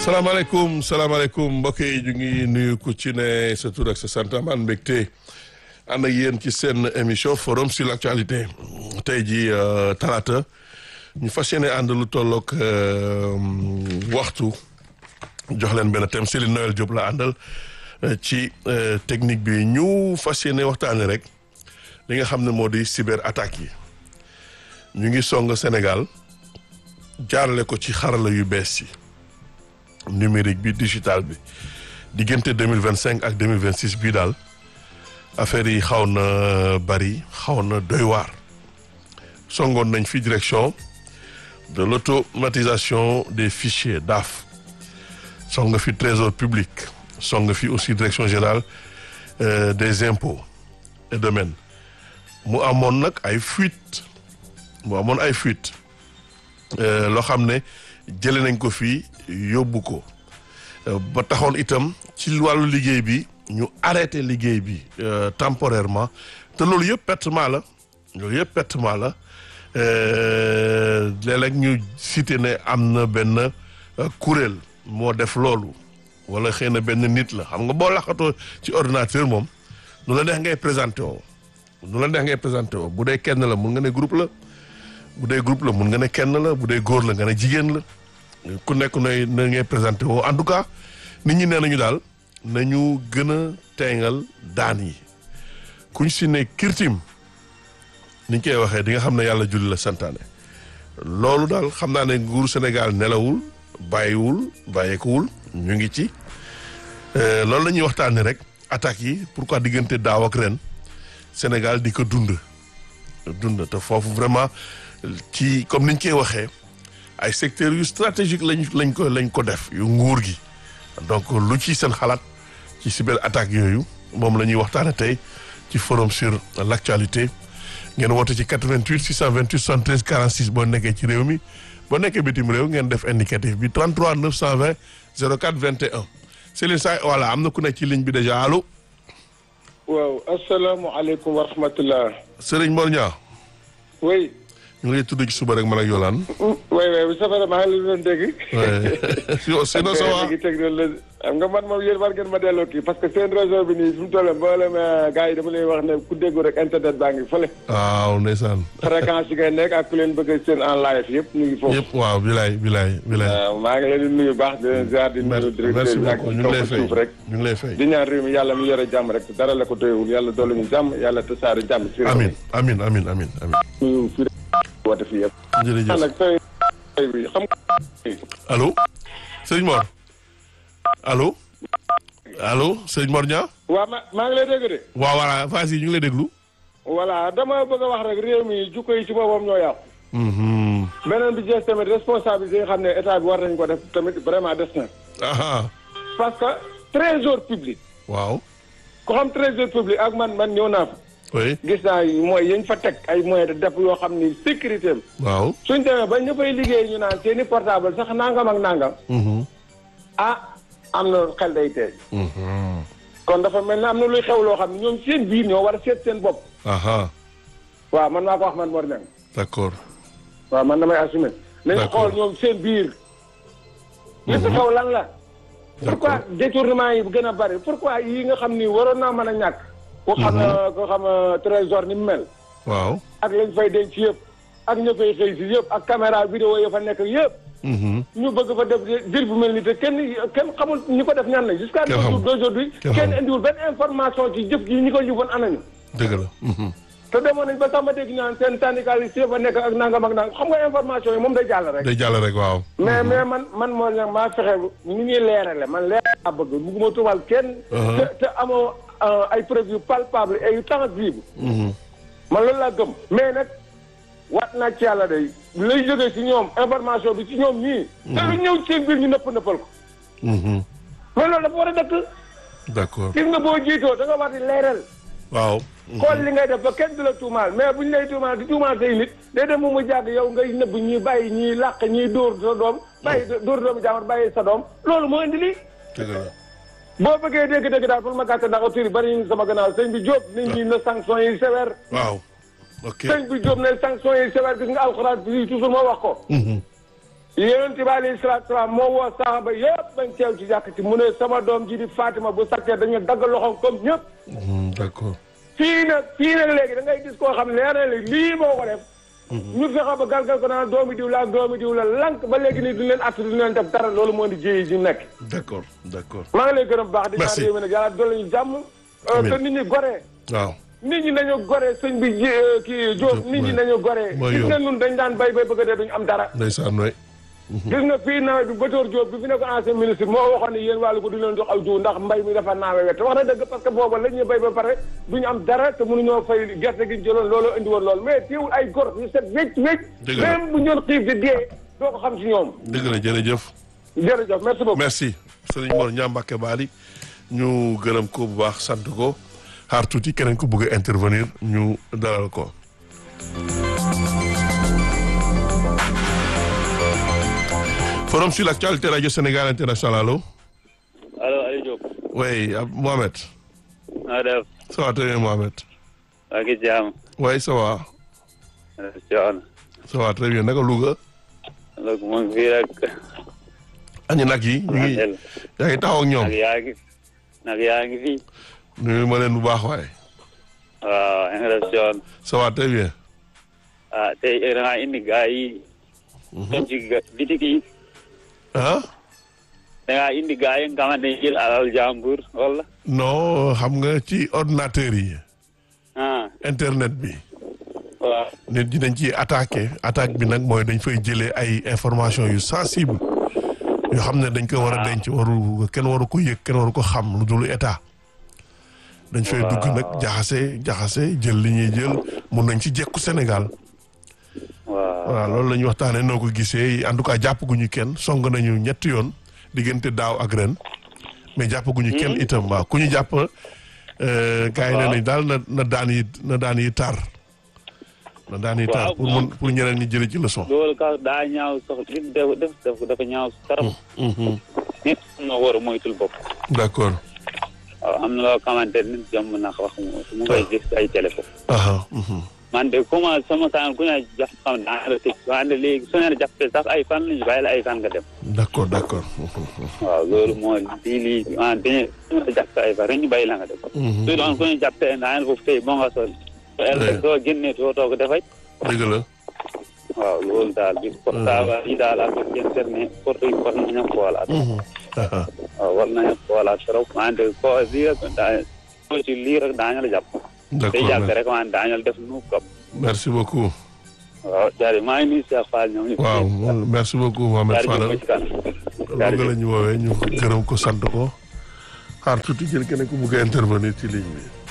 salaamaaleykum salaamaaleykum mbokk yi ñu ngi nuyu ku ci ne sa tur ak sa sant amaan mbégte ànd ak yéen ci seen émission forum sur l'actualité tey ji talaata ñu fas yéene ànd lu tolloog waxtu jox leen benn thème Céline Noël Diop la àndal ci technique bi ñu fas yéene waxtaane rek li nga xam ne moo di cyber attaque yi ñu ngi song Sénégal jaarale ko ci xarala yu bees yi numérique bi digital bi diggante deux mille vingt cinq ak deux mille vingt six bii daal affaire yi xaw na bari xaw na doy waar songoon nañ fi direction de l'automatisation des fichiers DAF song fi trésor public song fi aussi direction générale euh, des impôts et domaines mu amoon nag ay fuite mu amoon ay fuite loo xam ne jële nañ ko fii yóbbu ko ba taxoon itam ci wàllu liggéey bi ñu arrêté liggéey bi temporairement te loolu yëpp pertement la loolu yëpp pertement la léeg-léeg ñu cité ne am na benn kuréel moo def loolu wala xëy na benn nit la xam nga boo laxatoo ci ordinateur moom nu la neex ngay présenté woo nu la neex ngay présenté woo bu dee kenn la mun nga ne groupe la bu dee groupe la mun nga ne kenn la bu dee góor la nga ne jigéen la ku nekk nooy na ngay présenté woo en tout cas nit ñi nee nañu daal nañu gën a teengal daan yi kuñ si ne kirtim niñ koy waxee di nga xam ne yàlla julli la santaane loolu daal xam naa ne nguuru Sénégal nelawul bàyyiwul bàyyeekuwul ñu ngi ci loolu la ñuy waxtaanee rek attaques yi pourquoi diggante daaw ak ren Sénégal di ko dund dund te foofu vraiment ci comme niñ koy waxee ay secteurs yu stratégique lañ lañ ko lañ ko def yu nguur gi donc lu ci seen xalaat ci cyber attaque yooyu moom la ñuy waxtaane tey ci forum sur l'actualité ngeen woote ci 88 628 73 46 boo nekkee ci réew mi boo nekkee bitim réew ngeen def indicatif bi 33 920 04 21 Céline Sa voilà am na ku nekk ci ligne bi déjà allo. waaw asalaamaaleykum wa rahmatullah. Serigne Mor Niang. oui. ñu ngi lay tudd ci suba rek man ak Yolande. oui oui ça va maa ngi leen doon dégg. oui sinon ça va. teg la xam nga man moom yéen war ngeen ma delloo kii parce que seen réseau bi nii fi mu toll mboolem gars yi dama lay wax ne ku déggu rek internet baa ngi fële. waaw ndeysaan. fréquence yi ngay nekk ak ku leen bëgg a seen en live yëpp ñu ngi foofu. yëpp waaw bilaay bilaay bilaay. waaw maa ngi leen di nuyu baax di leen ziar di nuyu directeur merci bi ak beaucoup ñu ngi lay fay suuf rek. ñu ngi lay fay. di ñaan réew mi yàlla mi yore jàmm rek dara la ko doyewul yàlla dolli ñu jàmm yàlla tasaare jàmm. ci réew mi amin amin amin amin amin ñu fi woote fii yëpp. jërëjëf nag tey tey bi xam nga. allo Serigne Mor allo allo Serigne Mor Niang waaw ma maa ngi lay dégg de. waaw voilà vas-y ñu ngi lay déglu. voilà dama bëgg a wax rek réew mi jukko yi ci boppam ñoo yàqu. Mhm. beneen bi jeex tamit responsabilité yi nga xam ne état bi war nañ ko def tamit vraiment des na. aha parce que trésor public. waaw ku xam trésor public ak man man ñëw naa fa. oui gis naa mooy yañ fa teg ay moyens de def yoo xam ni sécurité am. waaw suñ demee ba ñu fay liggéey ñu naan seeni portable sax nangam ak nangam. Mhm. ah am na xel day tey. Mhm. kon dafa mel ne am na luy xew loo xam ne ñoom seen biir ñoo war a seet seen bopp. aha waaw man maa ko wax man Mor Niang. d'accord waaw man damay assumer. nañu D'accord. xool ñoom seen biir. li fi xew lan la. pourquoi détournement yi gën a bari pourquoi yi nga xam ni waroon naa mën a ñàkk. ku xam ko xam trésor ni mu mel. waaw ak lañ fay denc yëpp. ak ña fay xëy si yëpp ak caméra vidéo ya fa nekk yëpp. Mhm. ñu bëgg fa def dir bu mel ni te kenn kenn xamul ñi ko def ñan la jusqu'à Kenn xamul. aujourd'hui Kenn kenn xamul. indiwul benn information ci jëf gi ñi ko jëfoon anañu. dëgg la Mhm. te demoon nañ ba sax ma dégg ñu naan seen syndicaliste yi fa nekk ak nangam ak nangam xam nga information yi moom day jàll rek. day jàll rek waaw mais mais man man moo ñag maa fexe ni ñuy leerale man leeral laa bëgg bugguma tuumal kenn. Uh-huh. te te amoo euh, ay preuves yu palpable et yu tangible. Mhm. man loolu laa gëm. mais nag wat naa ci yàlla day lay jógee ci ñoom information bi ci ñoom ñii. te lu ñëw ci seen biir ñu nëpp nëppal ko. Mhm. mais loolu dafa war a dëkk. d'accord gis nga boo jiitoo da nga war di leeral. waaw xool li ngay def ba kenn du la tuumaal mais bu ñu lay tuumaal di tuumaal say nit day dem mu mu jàgg yow ngay nëbb ñii bàyyi ñii làq ñii dóor sa doom bàyyi dóor doomu jàmbur bàyyi sa doom loolu moo indi lii dëgg la boo bëggee dégg-dégg daal pour ma gàttal ndax autorité bari ñu sama gannaaw sëñ bi Diop nit ñi na sanction yi sévère waaw ok sëñ bi Diop ne sanction yi sévère gis nga alxuraan bi toujours moo wax ko Mhm. yonent bi alayhi salaatu salaam moo woo saxaaba yëpp bañ teew ci jàkk ci mu ne sama doom ji di Fatima bu sakkee dañu dagg loxoom comme ñëpp Mhm, d'accord fii nag fii nag léegi da ngay gis koo xam ne leer na léegi lii moo ko def ñu fexe ba galgal ko naan doomi diw la ak doomi diw la lank ba léegi nii duñ leen att duñ leen def dara loolu moo di jéyi ji nekk d'accord d'accord maa ngi lay gërëm baax di ñaan Merci. réew mi nag yàlla dolli ñu jàmm euh, Amiin. te nit ñi goree waaw nit ñi nañu goree sëñ bi ji euh, kii Diop Diop, nit ñi mooy- nañu goree mooy gis yoon. nga nun dañ daan bay bay bëgg a dee duñu am dara ndeysaan waay gis nga fii nawet bi Batoor Diop bi fi nekk ancien ministre moo waxoon ne yéen wàllu ko du leen jox aw jiw ndax mbay mi dafa naawe wet wax na dëgg parce que booba la ñuy bay ba pare duñu am dara te mënuñoo fay gerte gi ñu jëloon looloo indi woon loolu mais teewul ay gor ñu set wécc wécc Dëgg la. même bu ñoon xiif di dee doo ko xam si ñoom dëgg la jërëjëf jërëjëf merci beaucoup merci Serigne Mor Niang Mbacké Bali ñu gërëm ko bu baax sant ko xaar tuuti keneen ku bëgg a intervenir ñu dalal ko forum sur l'actualité radio Sénégal international allo allo Aliou Diop. oui Ab- Mohamed na nga def. ça va très bien Mohamed maa ngi jaam. oui ça va Thion. ça va très bien naka Louga donc mu ngi fii rek. añu nag yi ñu ngi Nagel. yaa ngi taxaw ak ñoom nag yaa ngi. nag yaa ngi fii. nuyu ma leen bu baax waaye waaw yaa ngi def Thion. ça va très bien ah tey da ngaa indi gaa yi. dem ci ga- bitik yi. ah da ngaa indi gaa yi nga xamante ne jël alal jàmbur wala. non xam nga ci ordinateur yi ah internet bi waaw. nit ñi dañ ciy attaqué attaque bi nag mooy dañ fay jëlee ay information yu sensible yoo xam ne dañ ko war a denc waru kenn waru ko yëg kenn waru ko xam lu dul état dañ fay dugg nag jaxase jaxase jël li ñuy jël mun nañ ci jekku Sénégal waaw. voilà loolu la ñuy waxtaanee noo ko gisee en tout cas jàppaguñu kenn song nañu ñetti yoon diggante daaw ak ren mais jàppaguñu kenn itam waaw ku ñu jàpp gars yi nee nañ daal na na daan yi na daan yi tar na daan yi tar Waaw, pour mun pour ñeneen ñi jëlee ci leçon. loolu ka daa ñaaw sax li def def def dafa ñaaw trop. Mhm. nit am na war a moytul bopp. d'accord waaw am na loo xamante ne nit jàmm na wax mu mu koy gis ay téléphone. aha mhm. man de comment sama saan ku ne jàpp xam ne daanaka tëj wante léegi su ne jàppee sax ay fan lañu bàyyi la ay fan nga dem. d'accord d'accord Mhm. waaw loolu moo lii lii ah dañuy jàppee ay fan rek ñu bàyyi la nga dem. Mhm. su doon ku ne jàppee daanaka foofu tey bon nga sol. Ouais. soo génnee soo toog dafay. dëgg la waaw loolu daal bi portable yi daal ak internet porte yi war nañu xoolaat. Mhm. aha waaw war nañu xoolaat trop wante koo lii rek daa koo ci lii rek daañu la jàpp. day d'accord jàpp mer- rek wante daañu la def nu ko. merci beaucoup waaw jaaree maa ngi nuyu Cheikh Fall ñoom ñu. waaw merci beaucoup Mohamed jaaree Fadal jëm ci kanam. loolu la ñu woowee ñu gërëm ko sant ko xaar tuuti jël keneen ku bëgg a intervenir ci ligne bi.